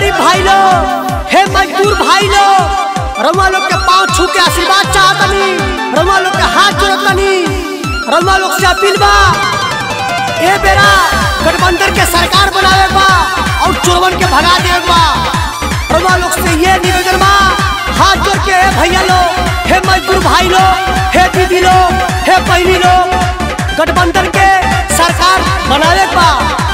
गरीब भाई लोग हे मजदूर भाई लोग रउआ लोग के पाँव छू के आशीर्वाद चाहतनी रउआ लोग के हाथ जोड़तनी रउआ लोग से अपील बा ए बेरा गठबंधन के सरकार बनावे बा और चोरवन के भगा देवे बा रउआ लोग से ये निवेदन बा हाथ जोड़ के हे भैया लोग हे मजदूर भाई लोग हे दीदी लोग हे बहनी लोग गठबंधन के सरकार बनावे बा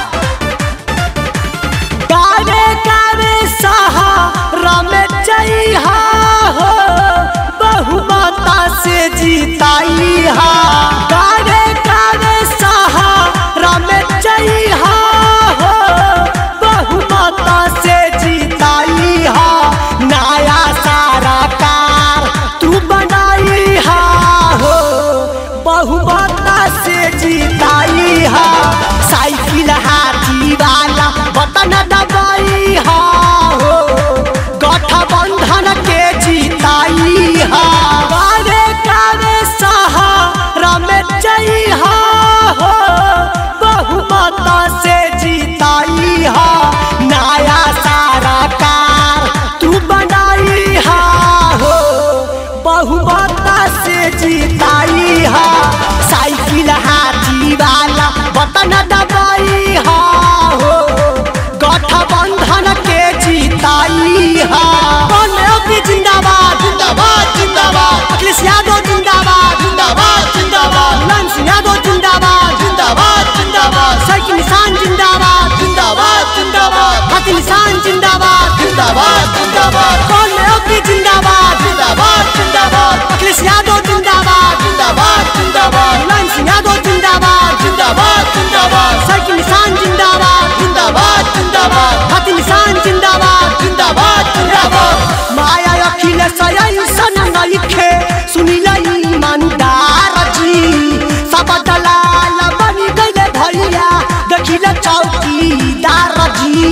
कावे कावे सहारा में जइहा हो बहुमता से जीताई हा कावे कावे सहारा में जइहा हो बहुमता से जीताई हा नया सारा कार तू बनाई हा हो बहुमता से जीताई हा साइकिल हाथी वाला बटन दबाई हा हो गठबंधन के जीताई हा कारे कारे सहारा में जइहा हो बहुमता से जीताई हा नया सारा कार तू बनाई हा हो बहुमता से जीताई हा साइकिल हाथी वाला बटन दबाई हा हो गठबंधन के जीताई हा कौन अभी जिंदाबाद जिंदाबाद जिंदाबाद अखिलेश यादव जिंदाबाद जिंदाबाद जिंदाबाद मुलायम सिंह यादव जिंदाबाद जिंदाबाद जिंदाबाद साइकिल निशान जिंदाबाद जिंदाबाद जिंदाबाद हाथी निशान जिंदाबाद जिंदाबाद जिंदाबाद कौन अभी जिंदाबाद जिंदाबाद जिंदाबाद अखिलेश यादव जिंदाबाद जिंदाबाद जिंदाबाद मुलायम सिंह यादव जिंदाबाद जिंदाबाद जिंदाबाद साइकिल निशान जिंदाबाद जिंदाबाद जिंदाबाद हाथी निशान जिंदाबाद जिंदाबाद जिंदाबाद माया अखिलेश ऐसन नइखे सुनिला ईमानदार जी सब दलाल बन गइले भैया देखिले चौकीदार जी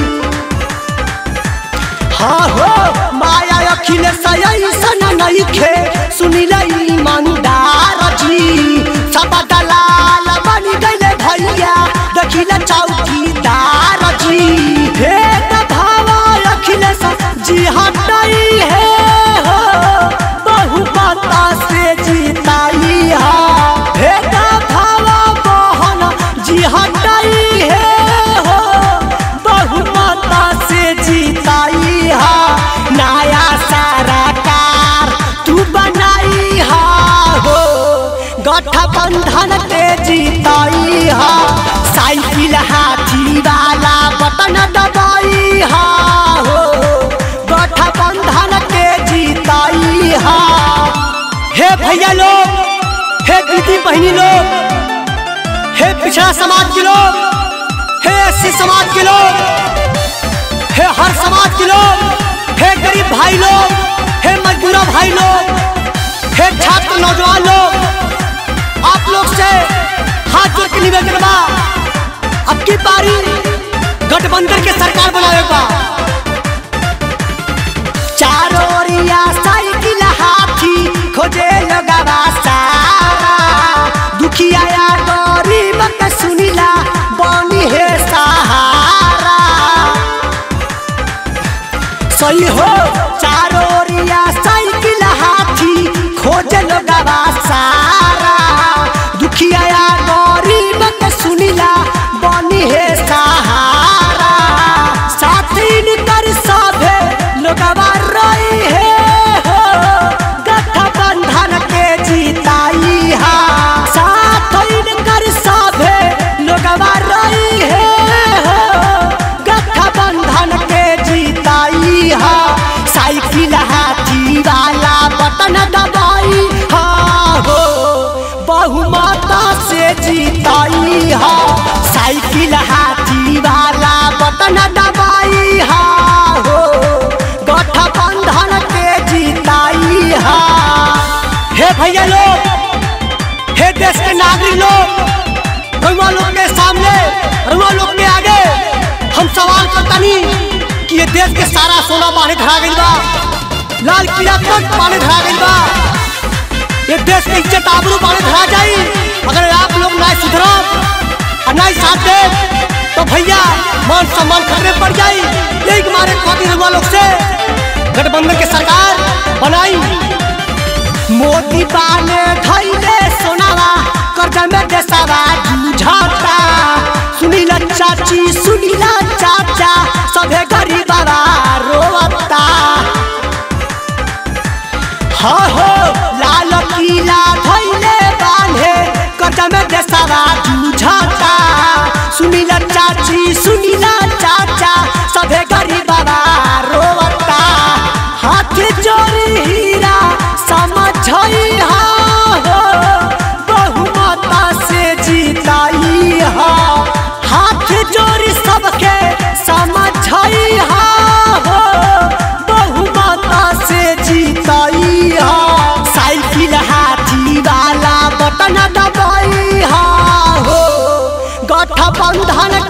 हाँ हो माया अखिलेश ऐसन नइखे सुनिला ईमानदार जी सब दलाल बन गइले भैया देखिले चौकीदार जी हे भावा अखिलेश जी हटाई है हो बहुमता से जीताई हा हे भावा बहन जी हटाई है हो बहुमता से जीताई हा नया सारा कार तू बनाई हा हो गठबंधन के जीताई हा साइकिल हाथी वाला बटन दबाई हा हो गठबंधन के जीताई हा हे भैया लोग हे दीदी बहनी लोग हे पिछड़ा समाज के लोग हे एससी समाज के लोग हे हर समाज के लोग हे गरीब भाई लोग हे मजदूरा भाई लोग हे छात्र नौजवान लोग आप लोग से हाथ जोड़ के निवेदन बा अब की पारी गठबंधन के सरकार बनावे बा चारों ओरिया साइकिल हाथी खोजे लगावा सारा दुखिया या गरीब के सुनिला बनी है सहारा सही हो चारों ओरिया साइकिल हाथी खोज लगावा सारा दुखिया या गरीब के सुनिला बनी है सहारा साथी कर सभे लोगवा रही है हो गठबंधन के जीताई हा साथ कर सभे लोगवा रही है हो गठबंधन के जीताई हा साइकिल हाथी वाला बटन दबाई हा हो बहुमता से जीताई हा साइकिल हाथी वाला बटन दबाई हा हो गठबंधन के जीताई हा हे भैया लोग हे देश के नागरिक लोग रउआ लोग के सामने रउआ लोग के आगे हम सवाल करतानी कि ये देश के सारा सोना पानी धरा गइल बा लाल किला तक पानी धरा गइल बा ये देश के इज्जत आबरू पानी धरा जाई अगर आप लोग ना सुधरब और ना साथ दे तो भैया मैं मान सम्मान खतरे पड़ जाई यही के मारे खातिर रउआ लोग से गठबंधन के सरकार बनाई मोदी बाने धैले सोनावा कर्जा में देसावा जूझता सुनीला चाची सुनीला चाचा सभे गरीबा रोवता हो हो लाल किला धैले बांधे कर्जा में देसावा जूझता सुनीला चाची सुनीला चाचा सभे गरीबा रोवता हाथ जोड़ी हीरा समझई हो बहुमता से जीताई हा हाथ जोड़ी सबके समझई हो बहुमता से जीताई हा साइकिल हाथी वाला बटन दबाई हा हो गठबंधन